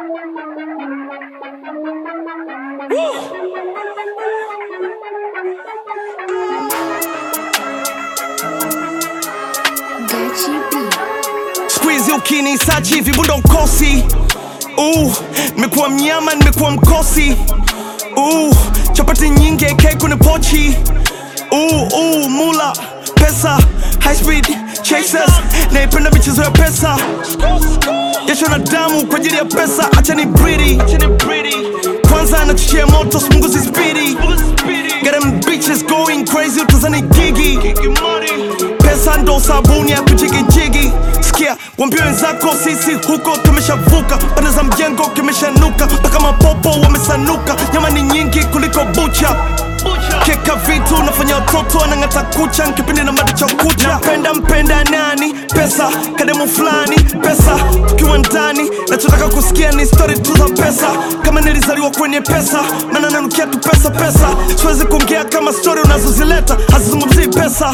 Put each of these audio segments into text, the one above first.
Squeeze ukinisachi hivi bundo ukosi uh, nimekuwa mnyama nimekuwa mkosi uh, chapati nyingi AK kwenye pochi uh, uh, mula pesa high speed chasers naipenda michezo ya pesa jasho na damu kwa ajili ya pesa acha ni bridi kwanza anachochea moto smunguzi spidi Get them bitches going crazy utazani gigi pesa ndo sabuni ya kujigijigi sikia wambie wenzako sisi huko tumeshavuka pande za mjengo kimeshanuka mpaka mapopo wamesanuka nyama ni nyingi kuliko bucha keka vitu nafanya watoto anang'ata kucha nkipindi na mada cha kucha napenda mpenda nani pesa kademu fulani pesa tukiwa ndani nachotaka kusikia ni stori tu za pesa kama nilizaliwa kwenye pesa maana nanukia tu pesa pesa siwezi kuongea kama stori unazozileta hazizungumzii pesa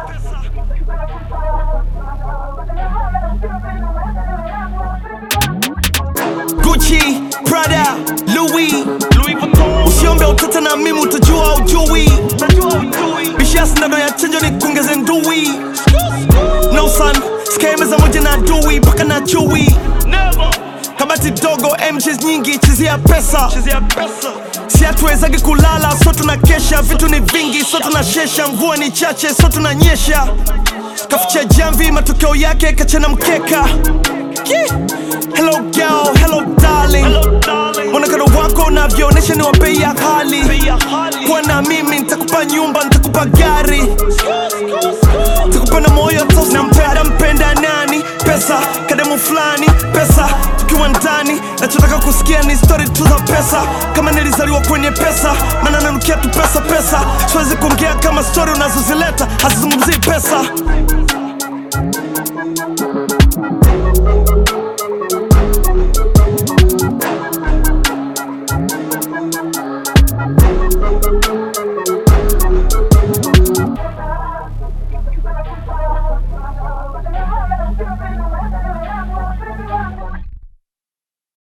Gucci, Prada, Louis, Louis Vuitton. Usiombe utata na mimi utajua ujui. Bishia sindano ya chanjo ni kuongeze ndui. No son, sikae meza moja na adui mpaka na chui. Kabati dogo, MJs nyingi, chezea pesa. Si hatuwezagi kulala, so tunakesha. Vitu ni vingi, so tunashesha. Mvua ni chache, so tunanyesha. Kaficha jamvi, matokeo yake kachana mkeka. Yeah. Hello girl, hello darling. Mwonekano wako unavyoonyesha ni wa bei ya hali. Kuwa na mimi nitakupa nyumba, nitakupa gari, nitakupa na moyo tosi. Nampenda mpenda nani? Pesa, kademu fulani, pesa, tukiwa ndani. Nachotaka kusikia ni story tu za pesa, kama nilizaliwa kwenye pesa, maana nanukia tu pesa pesa. Siwezi kuongea kama story unazozileta hazizungumzii pesa.